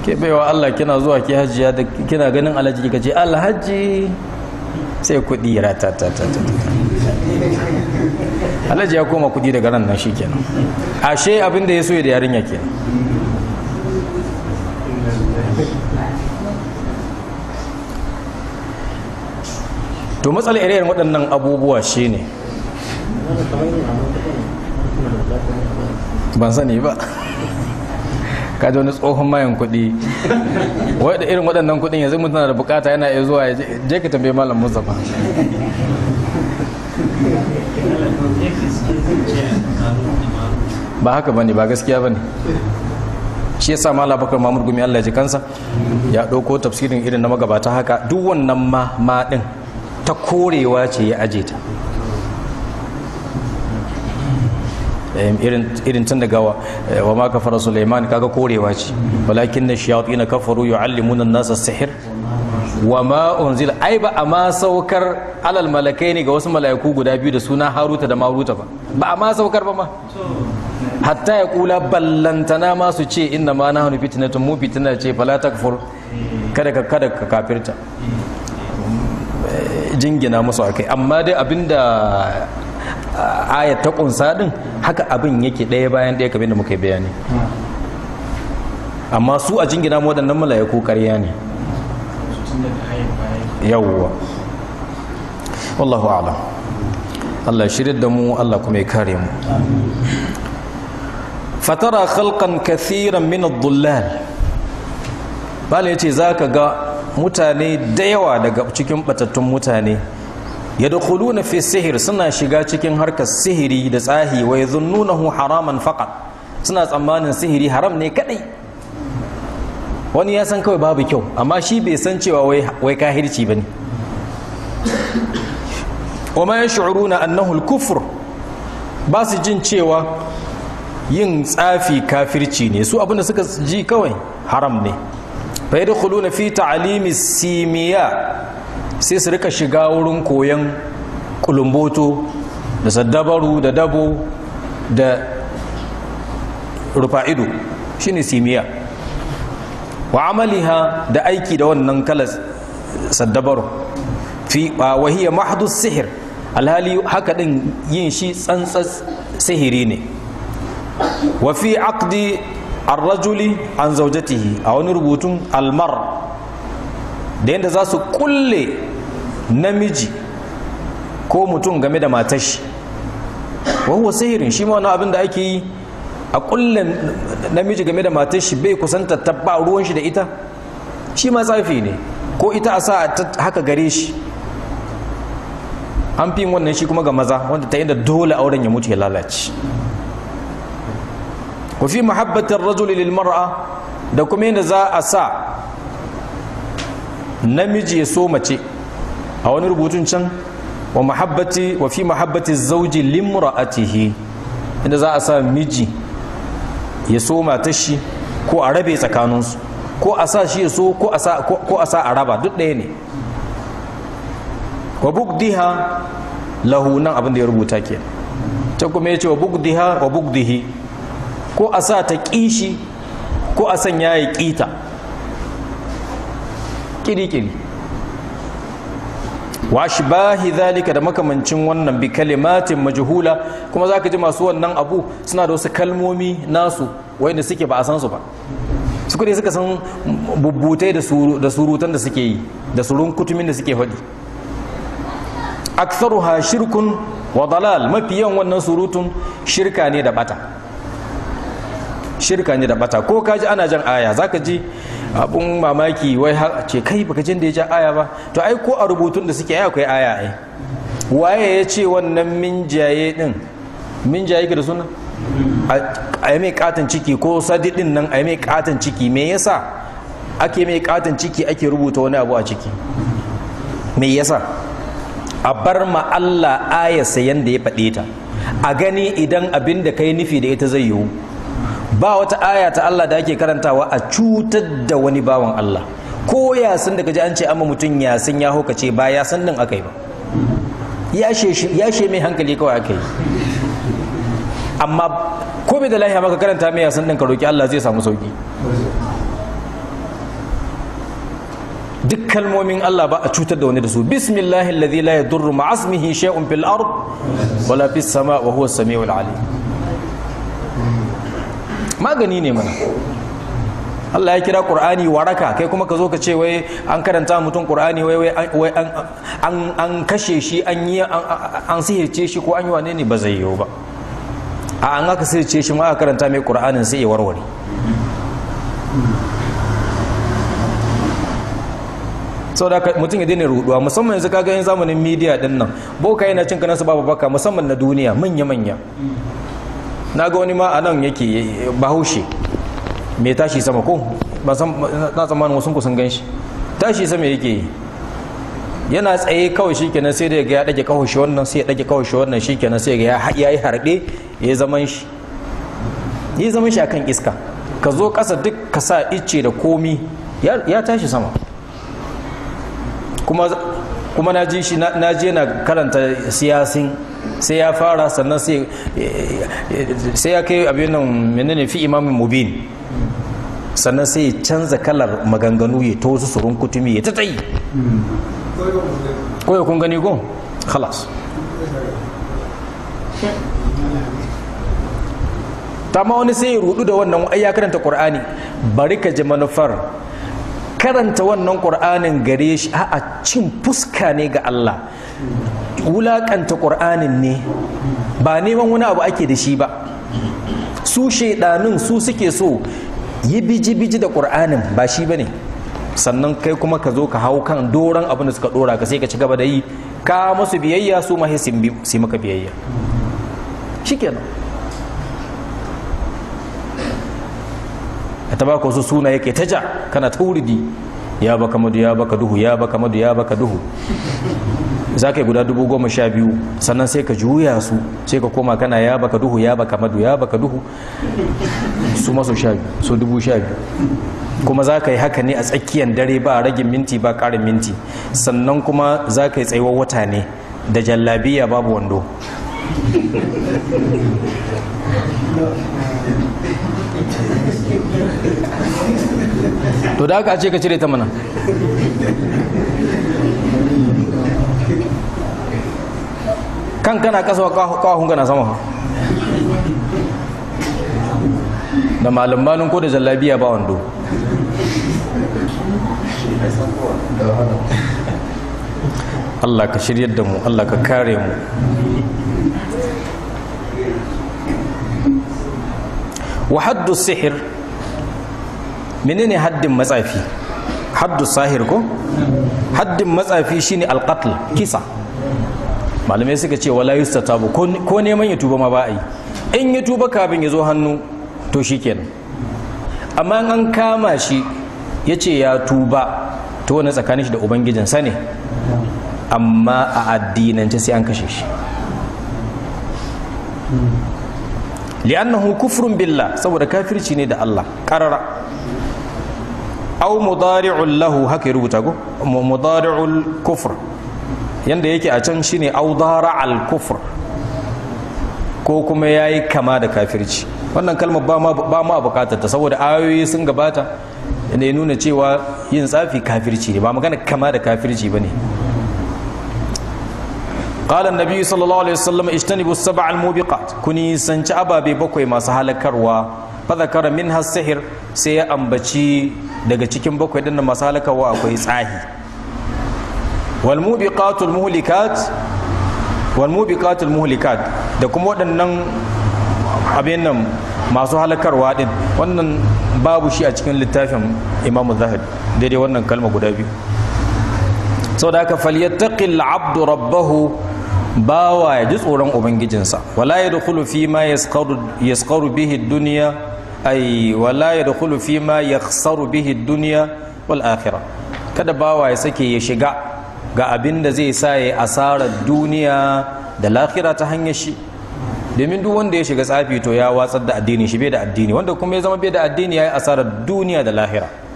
ke baiwa Allah kina zuwa ki hajjiya da kina ganin alhaji kika ce alhaji sai kuɗi ratatatata alhaji ya koma kuɗi daga ran nan shikenan ashe abin da ya so da yarinya kenan to matsalar irin waɗannan abubuwa shine ban sani ba kaji wani tsohon mayan kuɗi wadda irin waɗannan kuɗin yanzu mutum na da bukata yana iya zuwa ya je ka tambaye malam mustapha ba haka bane ba gaskiya bane shi yasa malam bakar mamur gumi Allah ya ji kansa ya ɗauko tafsirin irin na magabata haka duk wannan ma ma ɗin ta korewa ce ya aje ta irin tun daga wa ma kafara Sulaiman kaga korewa ce walakin na shayatin kafaru yu'allimuna an-nasa sihir wa ma unzila ai ba a ma saukar alal malakai ne ga wasu mala'iku guda biyu da suna Haruta da Maruta ba ba a ma saukar ba ma hatta ya kula ballantana ma su ce inna ma nahnu fitnatun mu fitna ce fala takfur kada ka kada ka kafirta jingina musu akai amma dai abinda ayat ta kunsa din haka abin yake ɗaya bayan ɗaya kamar da muka yi bayani amma su a jingina mu waɗannan mala'iku ƙarya ne yawwa wallahu a'lam Allah shirin da mu Allah kuma ya kare mu fatara khalqan kathiran min ad-dullal bala yace zaka ga mutane da yawa daga cikin batattun mutane yadkhuluna fi sihir suna shiga cikin harkar sihiri da tsahi wa yadhunnunahu haraman faqat suna tsammanin sihiri haram ne kadai wani ya san kawai babu kyau amma shi bai san cewa wai wai kahirci bane wa ma yash'uruna annahu al-kufr ba su jin cewa yin tsafi kafirci ne su abinda suka ji kawai haram ne fa yadkhuluna fi ta'limi simiya sai su rika shiga wurin koyon kulumboto da saddabaru da dabo da rufa'ido shine simiya wa amaliha da aiki da wannan kalas saddabaru fi wahiya mahdus sihir alhali haka din yin shi tsantsas sihiri ne wa fi aqdi ar-rajuli an zawjatihi a wani rubutun almar da yadda za su kulle namiji ko mutum game da matashi wahuwa sihirin shi ma wani abin da ake yi a kulle namiji game da matashi bai kusanta tabba ruwan shi da ita shi ma tsafi ne ko ita a sa haka gare shi an fi wannan shi kuma ga maza wanda ta inda dole auren ya mutu ya lalace wa fi mahabbatar rajuli lil mar'a da kuma yadda za a sa namiji ya so mace a wani rubutun can wa mahabbati wa fi mahabbati zauji limra'atihi inda za a sa miji ya so matar shi ko a rabe tsakaninsu ko a sa shi ya so ko a sa a raba duk ɗaya ne wa bugdiha lahu nan abin da ya rubuta ke ta kuma ya ce wa bugdiha wa bugdihi ko a sa ta kishi ko a sanya ya kita kiri-kiri wa bahi zalika da makamancin wannan bi kalimatin majhula kuma zaka ji masu wannan abu suna da wasu kalmomi nasu wanda suke ba a san su ba su kudi suka san bubbutai da surutan da suke yi da surun kutumin da suke faɗi aktharuha shirkun wa dalal mafi yawan wannan surutun shirka ne da bata shirka ne da bata ko kaji ana jan aya zaka ji abun mamaki wai ce kai baka jin da ya ja aya ba to ai ko a rubutun da suke ai akwai aya ai waye ya ce wannan minjaye din minjaye ga da suna a yi mai katon ciki ko sadidin nan a yi mai katon ciki me yasa ake mai katon ciki ake rubuta wani abu a ciki me yasa a bar ma Allah ayarsa yanda ya faɗe ta a gani idan abin da kai nufi da ita zai yiwu ba wata aya ta Allah da ake karantawa a cutar da wani bawan Allah ko yasin da kaji an ce amma mutum yasin ya hukace ba yasin din aka yi ba ya she mai hankali kawai aka yi amma ko bai da lahiya maka karanta mai yasin din ka roki Allah zai samu sauki duk kalmomin Allah ba a cutar da wani da su bismillahi alladhi la yadurru ma'a ismihi shay'un fil ard wala fis sama wa huwa as-sami'ul alim magani ne mana Allah ya kira Qur'ani waraka kai kuma ka zo ka ce wai an karanta mutum Qur'ani wai wai an an kashe shi an yi an sihirce shi ko an yi wane ne ba zai yiwu ba a an aka sihirce shi ma aka karanta mai Qur'anin sai ya warware sau da mutum ya daina ruduwa musamman yanzu kaga yin zamanin media din nan boka yana cin kanansu babu baka musamman na duniya manya-manya na ga wani ma a nan yake bahaushe mai tashi sama ko na tsammanin wasu kusan gan shi tashi sama yake yi yana tsaye kawai shi kenan sai da ga ya ɗage kawashi wannan sai ya ɗage kawashi wannan shi kenan sai ga ya yi harɗe ya zaman shi ya zaman shi akan iska ka zo ƙasa duk ka sa icce da komi ya tashi sama kuma kuma na ji shi na je na karanta siyasin sai ya fara sannan sai ya kai abin nan menene fi imamin mubin sannan sai ya canza kalar maganganu ya ta wasu surun kutumi ya ta tsayi ko ya kun gani ko khalas ta ma wani sai ya rudu da wannan ai ya karanta qur'ani bari ka ji manufar karanta wannan qur'anin gare shi a cin fuska ne ga Allah wulakanta qur'anin ne ba neman wani abu ake da shi ba su shaidanin su suke so yi biji-biji da ƙur'anin ba shi ba ne sannan kai kuma ka zo ka hau kan doron abin da suka dora ka sai ka ci gaba da yi ka masu biyayya su ma sai maka biyayya shi kenan a taba wasu suna yake ta ja kana ta wuridi ya baka madu ya baka duhu ya baka madu ya baka duhu za ka yi guda dubu goma sha biyu sannan sai ka juya su sai ka koma kana ya baka duhu ya baka madu ya baka duhu su masu sha biyu su dubu sha biyu kuma za ka yi haka ne a tsakiyar dare ba ragin minti ba ƙarin minti sannan kuma za ka yi tsayuwar wata ne da jallabiya babu wando to da aka ce ka cire ta mana kan kana kasa kawahun kana sama da malambanin ko da jallabiya ba wando Allah ka shiryar da mu Allah ka kare mu wa haddu sihir menene haddin matsafi haddu sahir ko haddin matsafi shine alqatl kisa malamai suka ce wala yustatabu ko neman ya tuba ma ba a yi in ya tuba kafin ya zo hannu to shikenan amma an kama shi ya ce ya tuba to wani tsakanin shi da ubangijinsa ne amma a addinance sai an kashe shi li'annahu kufrun billah saboda kafirci ne da Allah qarara aw mudari'un lahu haka ya rubuta ko mudari'ul kufr yanda yake a can shine aw al kufr ko kuma yayi kama da kafirci wannan kalmar ba ma ba ma bukatar ta saboda ayoyi sun gabata da ya nuna cewa yin tsafi kafirci ne ba magana kama da kafirci bane قال النبي صلى الله عليه وسلم اجتنبوا السبع الموبقات كوني سنci ababe bakwai masu halakarwa fadhakara minha sihir sai ya ambaci daga cikin bakwai din masu halakarwa akwai tsahi wal mubiqatul muhlikat wal mubiqatul muhlikat da kuma waɗannan abin nan masu halakarwa din wannan babu shi a cikin littafin Imam Zahabi daidai wannan kalma guda biyu saboda haka falyattaqil abdu rabbahu bawa ya ji tsoron ubangijinsa wala ya dukulu fi ma yaskaru bihi duniya ai wala ya dukulu fi ma yaksaru bihi duniya wal akhira kada bawa ya sake ya shiga ga abin da zai sa ya asarar duniya da lahira ta hanyar shi domin duk wanda ya shiga tsafi to ya watsar da addini shi bai da addini wanda kuma ya zama bai da addini ya yi asarar duniya da lahira